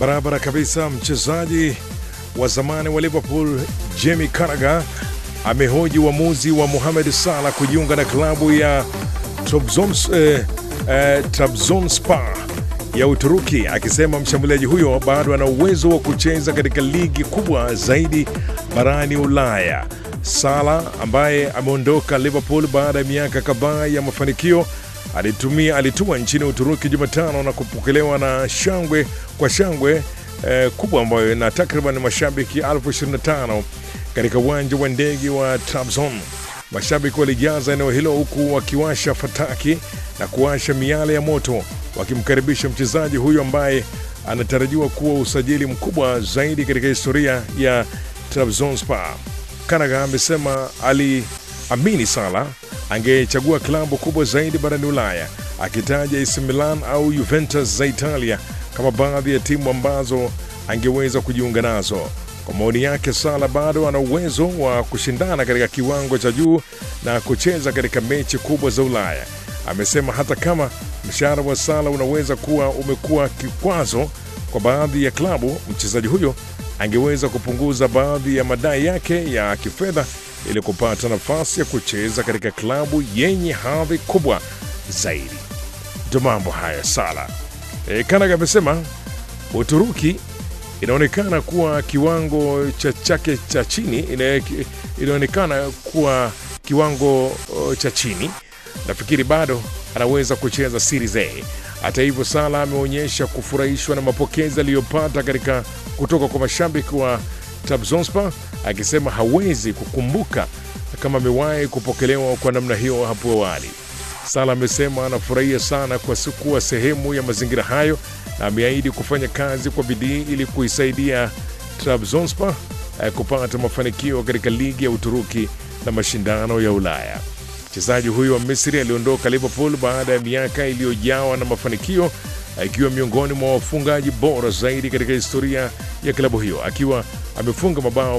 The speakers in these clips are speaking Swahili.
Barabara kabisa. Mchezaji wa zamani wa Liverpool Jamie Carragher amehoji uamuzi wa Mohamed Salah kujiunga na klabu ya Trabzons, eh, eh, Trabzonspor ya Uturuki, akisema mshambuliaji huyo bado ana uwezo wa kucheza katika ligi kubwa zaidi barani Ulaya. Salah ambaye ameondoka Liverpool baada ya miaka kadhaa ya mafanikio alitumia alitua nchini Uturuki Jumatano na kupokelewa na shangwe kwa shangwe eh, kubwa ambayo na takriban mashabiki elfu 25 katika uwanja wa ndege wa Trabzon. Mashabiki walijaza eneo hilo huku wakiwasha fataki na kuwasha miale ya moto wakimkaribisha mchezaji huyo ambaye anatarajiwa kuwa usajili mkubwa zaidi katika historia ya Trabzonspor. Carragher amesema aliamini Salah angechagua klabu kubwa zaidi barani Ulaya, akitaja AC Milan au Juventus za Italia kama baadhi ya timu ambazo angeweza kujiunga nazo. Kwa maoni yake, Salah bado ana uwezo wa kushindana katika kiwango cha juu na kucheza katika mechi kubwa za Ulaya. Amesema hata kama mshahara wa Salah unaweza kuwa umekuwa kikwazo kwa baadhi ya klabu, mchezaji huyo angeweza kupunguza baadhi ya madai yake ya kifedha ili kupata nafasi ya kucheza katika klabu yenye hadhi kubwa zaidi. Ndio mambo haya Salah. E, Carragher amesema Uturuki inaonekana kuwa kiwango cha chake cha chini ina- inaonekana kuwa kiwango uh, cha chini. Nafikiri bado anaweza kucheza Serie A. Hata hivyo, Salah ameonyesha kufurahishwa na mapokezi aliyopata katika kutoka kwa mashabiki wa Trabzonspor, akisema hawezi kukumbuka kama amewahi kupokelewa kwa namna hiyo hapo awali. Salah amesema anafurahia sana kwa si- kuwa sehemu ya mazingira hayo na ameahidi kufanya kazi kwa bidii ili kuisaidia Trabzonspor eh, kupata mafanikio katika ligi ya Uturuki na mashindano ya Ulaya. Mchezaji huyo wa Misri aliondoka Liverpool baada ya miaka iliyojawa na mafanikio akiwa miongoni mwa wafungaji bora zaidi katika historia ya klabu hiyo akiwa amefunga mabao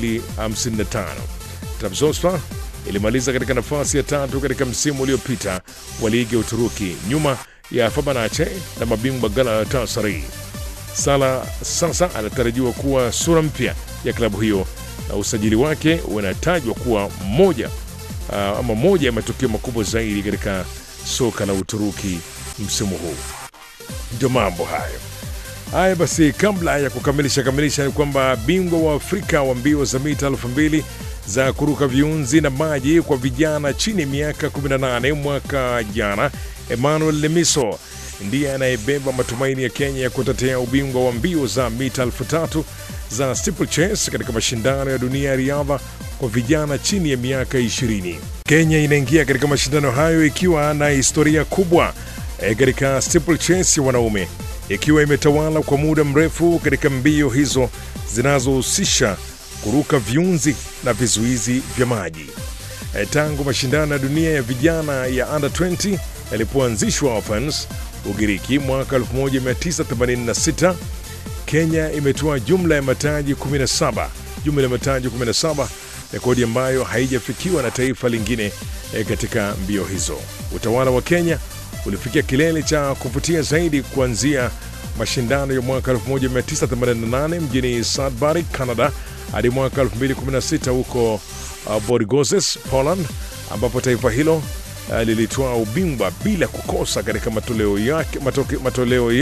255. Trabzonspor ilimaliza katika nafasi ya tatu katika msimu uliopita wa ligi ya Uturuki nyuma ya Fenerbahce na mabingwa Galatasaray. Salah sasa anatarajiwa kuwa sura mpya ya klabu hiyo na usajili wake unatajwa kuwa moja uh, ama moja ya matukio makubwa zaidi katika soka la Uturuki msimu huu. Ndio mambo hayo. Haya basi, kabla ya kukamilisha kamilisha, ni kwamba bingwa wa Afrika wa mbio za mita elfu mbili za kuruka viunzi na maji kwa vijana chini ya miaka 18 mwaka jana, Emmanuel Lemiso ndiye anayebeba matumaini ya Kenya ya kutetea ubingwa wa mbio za mita elfu tatu za steeplechase katika mashindano ya dunia ya riadha kwa vijana chini ya miaka 20. Kenya inaingia katika mashindano hayo ikiwa na historia kubwa eh, katika steeplechase ya wanaume ikiwa imetawala kwa muda mrefu katika mbio hizo zinazohusisha kuruka viunzi na vizuizi vya maji. Eh, Tangu mashindano ya dunia ya vijana ya under 20 yalipoanzishwa Athens, Ugiriki mwaka 1986, Kenya imetoa jumla ya mataji 17, jumla ya mataji 17, rekodi ambayo haijafikiwa na taifa lingine eh, katika mbio hizo. Utawala wa Kenya ulifikia kilele cha kuvutia zaidi kuanzia mashindano ya mwaka 1988 mjini Sudbury, Canada hadi mwaka 2016 huko uh, Bodgorica, Poland, ambapo taifa hilo uh, lilitoa ubingwa bila kukosa katika matoleo yake, matoke, matoleo